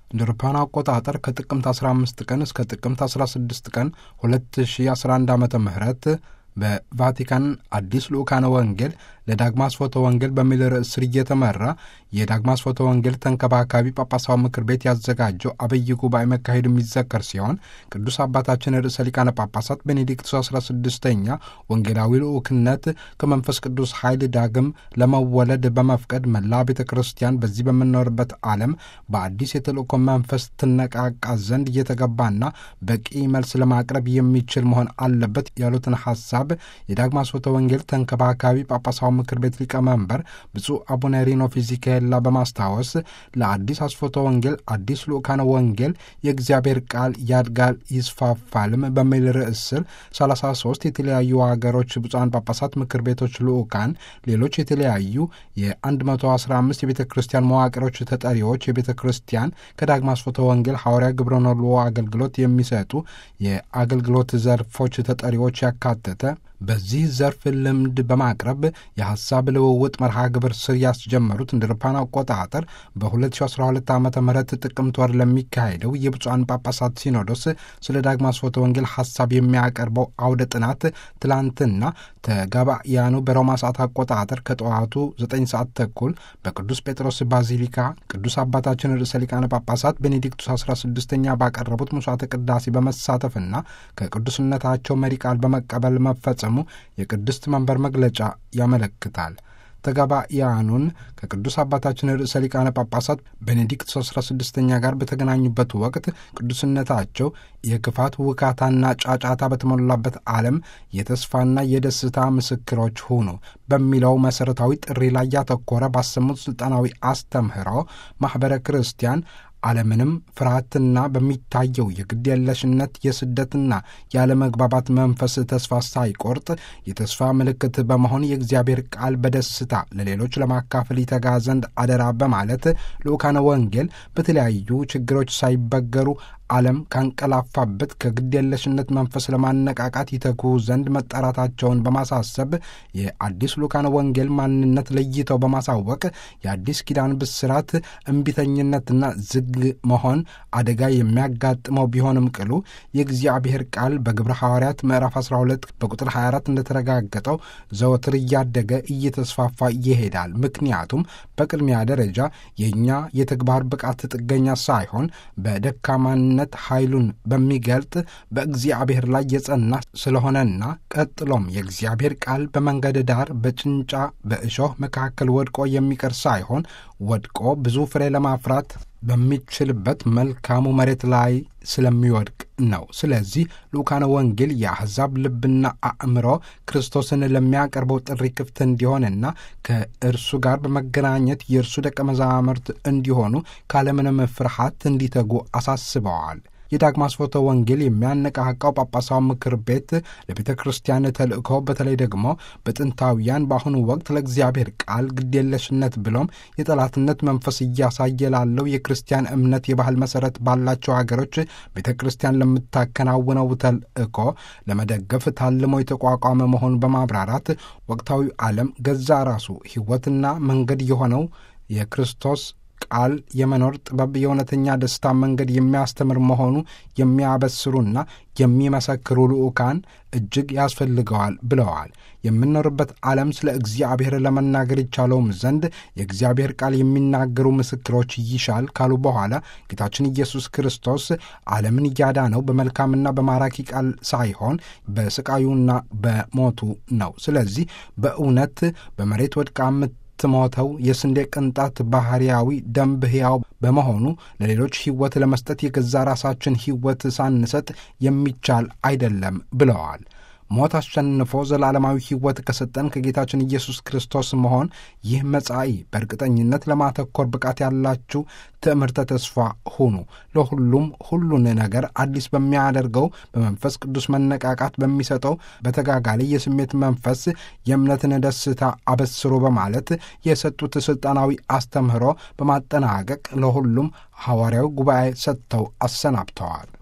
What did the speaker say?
እንደ አውሮፓውያን አቆጣጠር ከጥቅምት 15 ቀን እስከ ጥቅምት 16 ቀን 2011 ዓ ም በቫቲካን አዲስ ልኡካነ ወንጌል ለዳግማ ስፎተ ወንጌል በሚል ርዕስ ስር እየተመራ የዳግማ ስፎተ ወንጌል ተንከባካቢ ጳጳሳዊ ምክር ቤት ያዘጋጀው አብይ ጉባኤ መካሄዱ የሚዘከር ሲሆን ቅዱስ አባታችን ርዕሰ ሊቃነ ጳጳሳት ቤኔዲክቱስ 16ኛ ወንጌላዊ ልኡክነት ከመንፈስ ቅዱስ ኃይል ዳግም ለመወለድ በመፍቀድ መላ ቤተ ክርስቲያን በዚህ በምንኖርበት ዓለም በአዲስ የተልእኮ መንፈስ ትነቃቃ ዘንድ እየተገባና በቂ መልስ ለማቅረብ የሚችል መሆን አለበት ያሉትን ሐሳብ የዳግማ ስፎተ ወንጌል ተንከባካቢ ጳጳሳዊ ምክር ቤት ሊቀመንበር ብፁዕ አቡነ ሪኖ ፊዚካኤላ በማስታወስ ለአዲስ አስፎተ ወንጌል አዲስ ልኡካነ ወንጌል የእግዚአብሔር ቃል ያድጋል ይስፋፋልም በሚል ርዕስ ስር 33 የተለያዩ ሀገሮች ብፁዓን ጳጳሳት ምክር ቤቶች ልኡካን፣ ሌሎች የተለያዩ የ115 የቤተ ክርስቲያን መዋቅሮች ተጠሪዎች የቤተ ክርስቲያን ከዳግማ ስፎተ ወንጌል ሐዋርያ ግብረ ነልዎ አገልግሎት የሚሰጡ የአገልግሎት ዘርፎች ተጠሪዎች ያካተተ በዚህ ዘርፍ ልምድ በማቅረብ የሐሳብ ልውውጥ መርሃ ግብር ስር ያስጀመሩት እንደ አውሮፓውያን አቆጣጠር በ2012 ዓ ም ጥቅምት ወር ለሚካሄደው የብፁዓን ጳጳሳት ሲኖዶስ ስለ ዳግማ ስፎተ ወንጌል ሐሳብ የሚያቀርበው አውደ ጥናት ትላንትና ተጋባያኑ በሮማ ሰዓት አቆጣጠር ከጠዋቱ 9 ሰዓት ተኩል በቅዱስ ጴጥሮስ ባዚሊካ ቅዱስ አባታችን ርዕሰ ሊቃነ ጳጳሳት ቤኔዲክቱስ 16ኛ ባቀረቡት ምሥዋዕተ ቅዳሴ በመሳተፍና ከቅዱስነታቸው መሪ ቃል በመቀበል መፈጸሙ የቅድስት መንበር መግለጫ ያመለክታል። ተጋባያኑን ከቅዱስ አባታችን ርዕሰ ሊቃነ ጳጳሳት ቤኔዲክት 16ኛ ጋር በተገናኙበት ወቅት ቅዱስነታቸው የክፋት ውካታና ጫጫታ በተሞላበት ዓለም የተስፋና የደስታ ምስክሮች ሁኑ በሚለው መሠረታዊ ጥሪ ላይ ያተኮረ ባሰሙት ሥልጣናዊ አስተምህሮ ማኅበረ ክርስቲያን ዓለምንም ፍርሃትና በሚታየው የግድ የለሽነት የስደትና ያለመግባባት መንፈስ ተስፋ ሳይቆርጥ የተስፋ ምልክት በመሆን የእግዚአብሔር ቃል በደስታ ለሌሎች ለማካፈል ይተጋ ዘንድ አደራ በማለት ልኡካነ ወንጌል በተለያዩ ችግሮች ሳይበገሩ ዓለም ካንቀላፋበት ከግድ የለሽነት መንፈስ ለማነቃቃት ይተጉ ዘንድ መጠራታቸውን በማሳሰብ የአዲስ ልኡካነ ወንጌል ማንነት ለይተው በማሳወቅ የአዲስ ኪዳን ብስራት እምቢተኝነትና ዝግ መሆን አደጋ የሚያጋጥመው ቢሆንም ቅሉ የእግዚአብሔር ቃል በግብረ ሐዋርያት ምዕራፍ 12 በቁጥር 24 እንደተረጋገጠው ዘወትር እያደገ እየተስፋፋ ይሄዳል። ምክንያቱም በቅድሚያ ደረጃ የእኛ የተግባር ብቃት ጥገኛ ሳይሆን በደካማነት ኃይሉን በሚገልጥ በእግዚአብሔር ላይ የጸና ስለሆነና ቀጥሎም የእግዚአብሔር ቃል በመንገድ ዳር በጭንጫ በእሾህ መካከል ወድቆ የሚቀር ሳይሆን ወድቆ ብዙ ፍሬ ለማፍራት በሚችልበት መልካሙ መሬት ላይ ስለሚወድቅ ነው። ስለዚህ ልኡካነ ወንጌል የአሕዛብ ልብና አእምሮ ክርስቶስን ለሚያቀርበው ጥሪ ክፍት እንዲሆንና ከእርሱ ጋር በመገናኘት የእርሱ ደቀ መዛሙርት እንዲሆኑ ካለምንም ፍርሃት እንዲተጉ አሳስበዋል። የዳግማ ስፎተ ወንጌል የሚያነቃቃው ጳጳሳዊ ምክር ቤት ለቤተ ክርስቲያን ተልእኮ በተለይ ደግሞ በጥንታውያን በአሁኑ ወቅት ለእግዚአብሔር ቃል ግዴለሽነት ብሎም የጠላትነት መንፈስ እያሳየ ላለው የክርስቲያን እምነት የባህል መሰረት ባላቸው ሀገሮች ቤተ ክርስቲያን ለምታከናውነው ተልእኮ ለመደገፍ ታልሞ የተቋቋመ መሆኑን በማብራራት ወቅታዊ ዓለም ገዛ ራሱ ሕይወትና መንገድ የሆነው የክርስቶስ ቃል የመኖር ጥበብ የእውነተኛ ደስታ መንገድ የሚያስተምር መሆኑ የሚያበስሩና የሚመሰክሩ ልዑካን እጅግ ያስፈልገዋል ብለዋል። የምንኖርበት ዓለም ስለ እግዚአብሔር ለመናገር ይቻለውም ዘንድ የእግዚአብሔር ቃል የሚናገሩ ምስክሮች ይሻል ካሉ በኋላ ጌታችን ኢየሱስ ክርስቶስ ዓለምን እያዳነው በመልካምና በማራኪ ቃል ሳይሆን በስቃዩና በሞቱ ነው። ስለዚህ በእውነት በመሬት ወድቃ ሞተው የስንዴ ቅንጣት ባህርያዊ ደንብ ሕያው በመሆኑ ለሌሎች ሕይወት ለመስጠት የገዛ ራሳችን ሕይወት ሳንሰጥ የሚቻል አይደለም ብለዋል። ሞት አሸንፎ ዘላለማዊ ሕይወት ከሰጠን ከጌታችን ኢየሱስ ክርስቶስ መሆን ይህ መጻኢ በእርግጠኝነት ለማተኮር ብቃት ያላችሁ ትምህርተ ተስፋ ሁኑ። ለሁሉም ሁሉን ነገር አዲስ በሚያደርገው በመንፈስ ቅዱስ መነቃቃት በሚሰጠው በተጋጋለ የስሜት መንፈስ የእምነትን ደስታ አበስሮ በማለት የሰጡት ሥልጣናዊ አስተምህሮ በማጠናቀቅ ለሁሉም ሐዋርያዊ ጉባኤ ሰጥተው አሰናብተዋል።